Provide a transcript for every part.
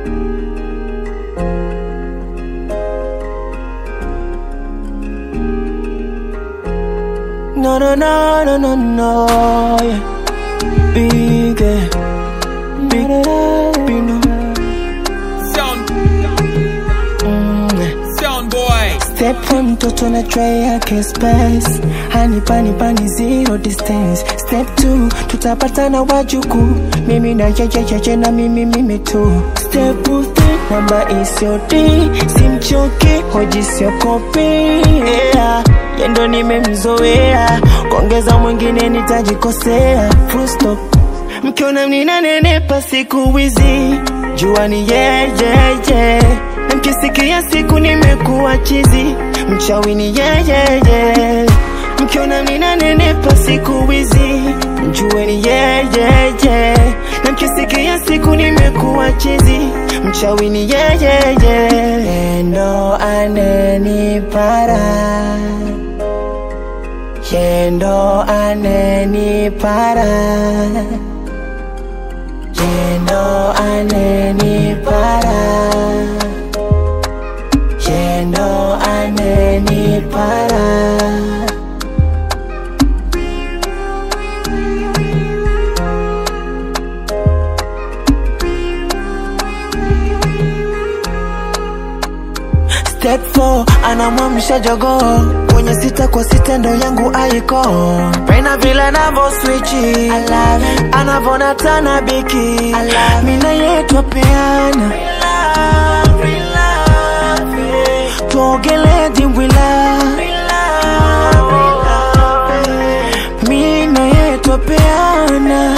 No, no, no, no, no, no, yeah. Big, eh. big, big, no. Sound, Mm, eh. sound boy. Step one mtoto na tray yake space hani pani pani zero distance step two tutapatana wajuku mimi na chechecheche na mimi mimi tu step three namba isioti simchoki hoji siokopi yeah. yendo nimemzoea kuongeza mwingine nitajikosea full stop mkiona mninanenepa siku hizi jua ni yeyeye na mkisikia siku nimekuwa chizi mchawi ni yeyeye mkiona mninanenepa siku hizi mjue ni yeyeye na mkisikia siku nimekuwa chizi mchawi ni yeyeye endo anenipara yendo anenipara yendo anenipara yendo anenipara Step 4 anamwamsha jogoo kwenye sita kwa sita ndo yangu aiko pena vile anavo swichi anavona tana biki mina yetwa peana tuogele dimbwila mina yetwa peana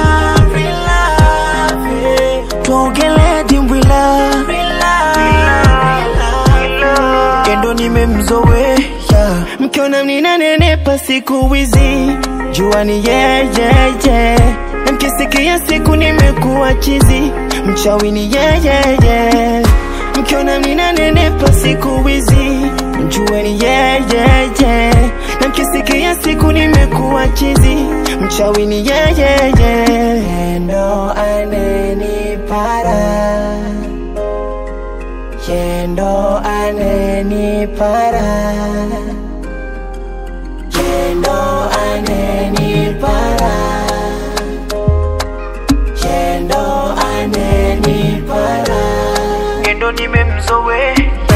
tuogele dimbwila kendo nimemzoea mkiona mninanenepa siku hizi jua ni yeyeye na mkisikia siku nimekuwa chizi mchawi ni yeyeye mkiona mninanenepa siku hizi mjue ni yeyeye na mkisikia siku nimekuwa chizi mchawi ni yeyeye ndo anenipara yendo anenipara yendo anenipara yendo anenipara yendo nimemzoea